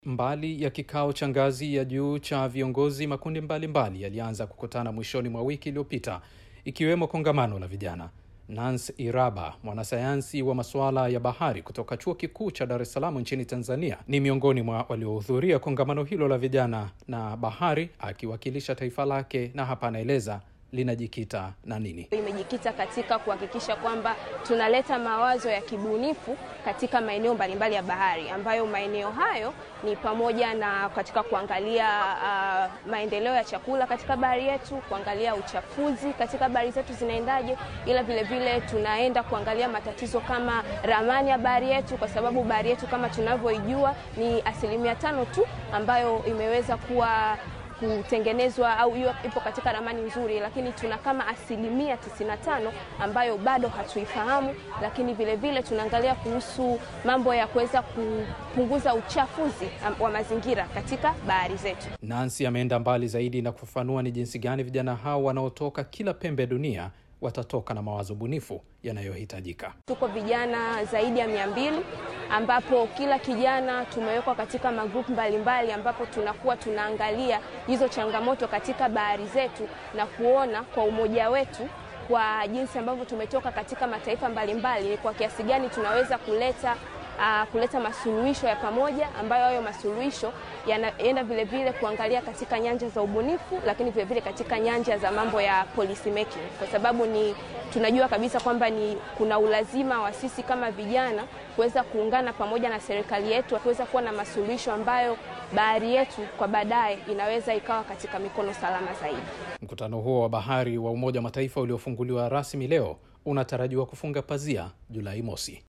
Mbali ya kikao cha ngazi ya juu cha viongozi, makundi mbalimbali yalianza kukutana mwishoni mwa wiki iliyopita, ikiwemo kongamano la vijana. Nance Iraba, mwanasayansi wa masuala ya bahari kutoka chuo kikuu cha Dar es Salaam nchini Tanzania, ni miongoni mwa waliohudhuria kongamano hilo la vijana na bahari, akiwakilisha taifa lake, na hapa anaeleza linajikita na nini. Imejikita katika kuhakikisha kwamba tunaleta mawazo ya kibunifu katika maeneo mbalimbali ya bahari, ambayo maeneo hayo ni pamoja na katika kuangalia uh, maendeleo ya chakula katika bahari yetu, kuangalia uchafuzi katika bahari zetu zinaendaje, ila vile vile tunaenda kuangalia matatizo kama ramani ya bahari yetu, kwa sababu bahari yetu kama tunavyoijua ni asilimia tano tu ambayo imeweza kuwa kutengenezwa au hiyo ipo katika ramani nzuri, lakini tuna kama asilimia 95 ambayo bado hatuifahamu. Lakini vile vile tunaangalia kuhusu mambo ya kuweza kupunguza uchafuzi wa mazingira katika bahari zetu. Nancy ameenda mbali zaidi na kufafanua ni jinsi gani vijana hao wanaotoka kila pembe ya dunia watatoka na mawazo bunifu yanayohitajika. Tuko vijana zaidi ya mia mbili ambapo kila kijana tumewekwa katika magrupu mbalimbali, ambapo tunakuwa tunaangalia hizo changamoto katika bahari zetu na kuona kwa umoja wetu kwa jinsi ambavyo tumetoka katika mataifa mbalimbali ni kwa kiasi gani tunaweza kuleta Uh, kuleta masuluhisho ya pamoja ambayo hayo masuluhisho yanaenda vile vile kuangalia katika nyanja za ubunifu, lakini vile vile katika nyanja za mambo ya policy making, kwa sababu ni tunajua kabisa kwamba ni kuna ulazima wa sisi kama vijana kuweza kuungana pamoja na serikali yetu kuweza kuwa na masuluhisho ambayo bahari yetu kwa baadaye inaweza ikawa katika mikono salama zaidi. Mkutano huo wa bahari wa Umoja wa Mataifa uliofunguliwa rasmi leo unatarajiwa kufunga pazia Julai mosi.